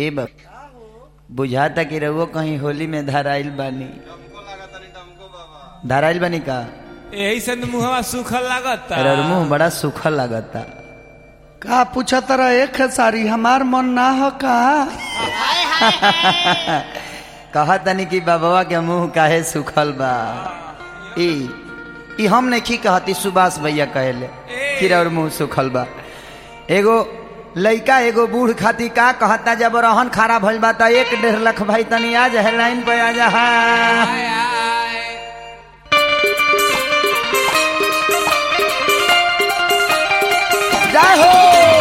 ए बा बुझाता कि रउआ कहीं होली में धराइल बानी धराइल बानी का यही से न मुहवा सूखल लागता अरे और मुंह बड़ा सूखल लागता का पूछा तरा एक सारी हमार मन ना हो का कहा तनी कि बाबा के मुंह काहे सूखल बा ई ई हम नहीं कहती सुभाष भैया कहले कि और मुंह सूखल बा एगो लइका एगो बूढ़ खाती का कहता जब रहन खारा भइल बा त एक डेढ़ लाख भाई तनी आ जा लाइन पे आ जा आय, आय। जय हो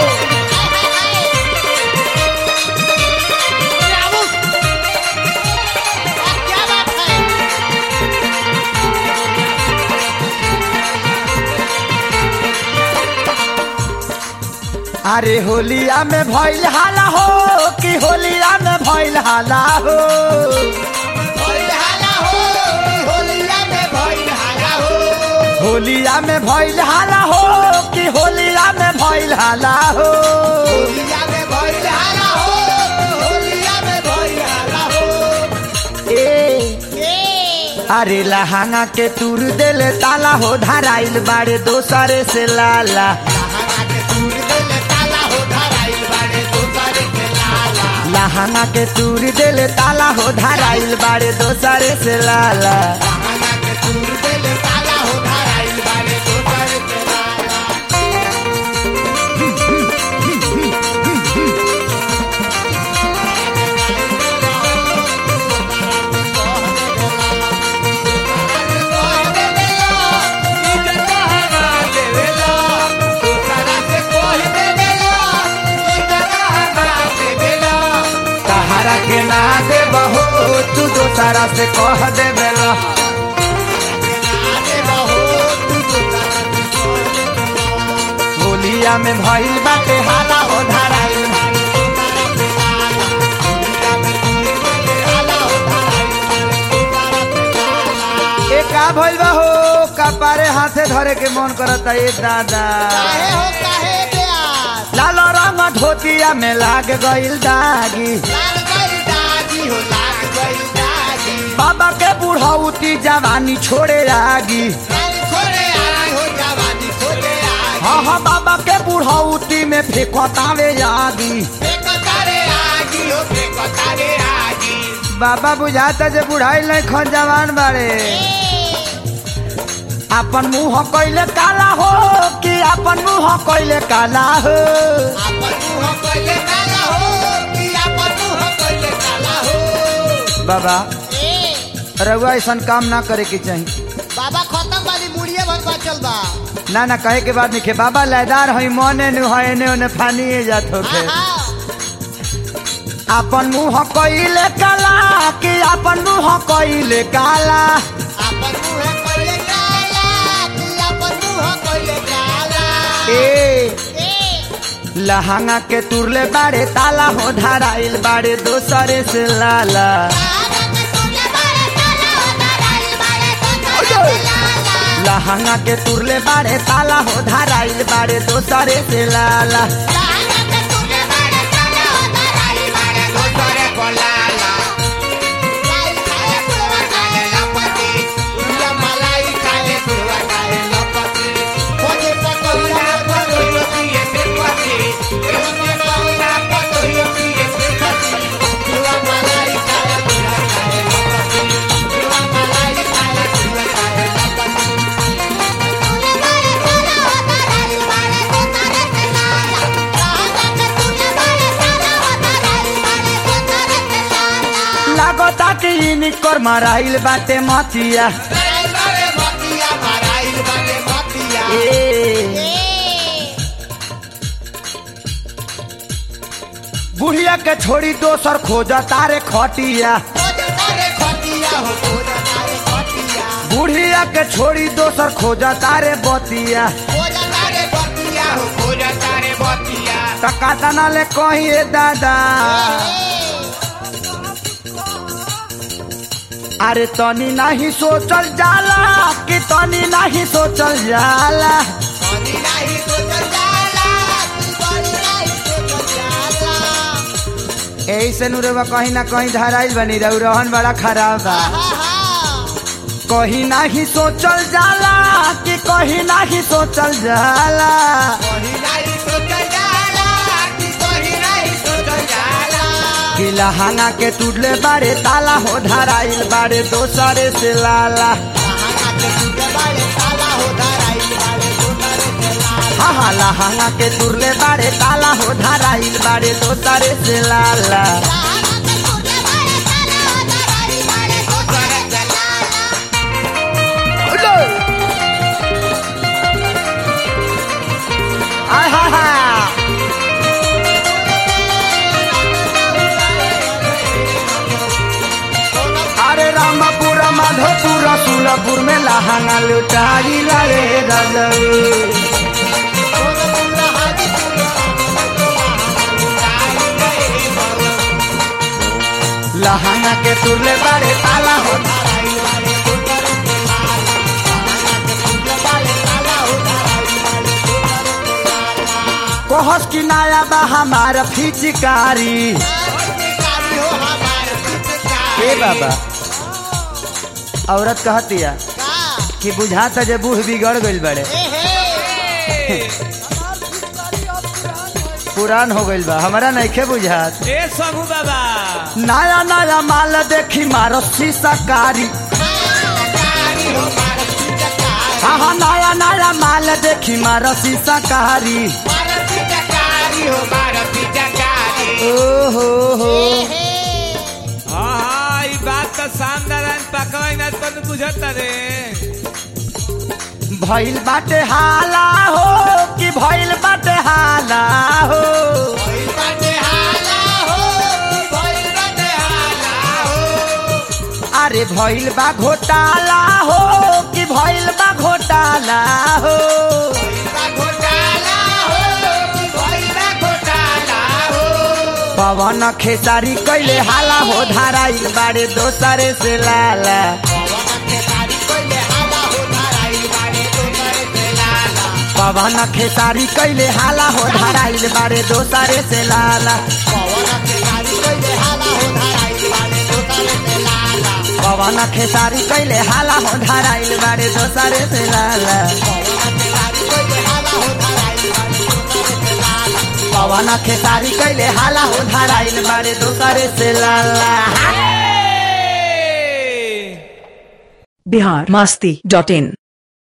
क्या बात है अरे होलिया में भइल हाला हो कि होलिया में भइल हाला हो होलिया में भइल हाला हो कि होलिया में भइल हाला हो ए अरे लहांगा के तुर देले ताला हो धराइल बाड़े दोसरे से लाला लहांगा के तुर देले ताला हो धराइल बाड़े दोसरे से लाला कहारा के ना दे बहो तू दोसरा से कह दे बेला होलिया में भइल बाटे हाला हो धराइल ए का भइल बा हो कपारे हाथे धरे के मन करता ए दादा काहे हो काहे प्यार लाल रंग धोतिया में लाग गइल दागी लाल गई दागी हो लाल गई दागी बाबा के बुढ़ौती जवानी छोड़े आगी लाल छोड़े आई हो जवानी छोड़े आई हाँ हाँ बाबा के बुढ़ौती में फेंकतावे आगी फेंको तारे आगी हो फेंको तारे आगी बाबा बुझाता जे बुढ़ाई नहीं खन जवान बाड़े अपन मुंह कैले काला हो कि अपन मुंह कैले काला हो आपन मुंह कोइले काला हो कि आपन मुंह कोइले काला हो बाबा ए रउआ ऐसा काम ना करे के चाहिए बाबा खत्म वाली मुड़िए भर बचल बा ना ना कहे के बाद नहीं बाबा लयदार हई मने नु है ने ओने फानी जात होके आहा अपन मुंह कैले काला कि अपन मुंह कैले काला आपन मुंह कोइले काला कि आपन मुंह कोइले काला ए ए लहंगा के तुरले बाड़े ताला हो धराइल बाड़े दोसरे से लाला लहंगा के तुरले बाड़े ताला हो धराइल बाड़े दोसरे से लाला लागता कि इनकर मराइल बाटे मतिया ए बुढ़िया के छोड़ी दोसर खोज तारे खटिया बुढ़िया के छोड़ी दोसर खोज तारे बतिया टका तना ले कहिए दादा अरे तनी नहीं सोचल जाला कि तनी नहीं सोचल जाला यही से नुरवा कहीं ना कहीं धराइल बनी रहू रहन बड़ा खराब बा कहीं नाही सोचल जाला कि कहीं नाही सोचल जाला कि लहाना के टूटले बारे ताला हो धराइल बारे दोसरे से लाला हाँ हाँ लहाना के टूटले बारे ताला हो धराइल बारे दोसरे से लाला उलो! आय हा हा अरे रामापुर माधोपुर सुलपुर में लहाना लुटाई रे रजऊ लहाना के तुरले बारे ताला हो कोहस की नाया बा हमारा फिचकारी ए बाबा औरत कहतिया कि बुझाता जे बूढ़ बिगड़ गइल बड़े पुरान हो गइल बा हमारा नइखे बुझात ए सबू बाबा नया नया माल देखी मारो कारी हाँ हाँ नया नया माल देखी मारो कारी ओ हो हो हाँ हाँ ई बात तो शानदार है पकवाई ना तो बुझत रे भइल बाटे हाला हो कि भइल बाटे हाला हो अरे भइल बा घोटाला हो कि भइल बा घोटाला हो पवन खेसारी कैले हाला हो धाराइल बाड़े दोसरे से लाला पवन खेसारी कैले हाला हो धाराइल बाड़े दोसरे से लाला पवन खेसारी कैले हाला हो धाराइल बाड़े दोसरे से लाला पवन खेसारी कैले हाला हो धाराइल बाड़े दोसरे से लाला ए! बिहार मस्ती डॉट इन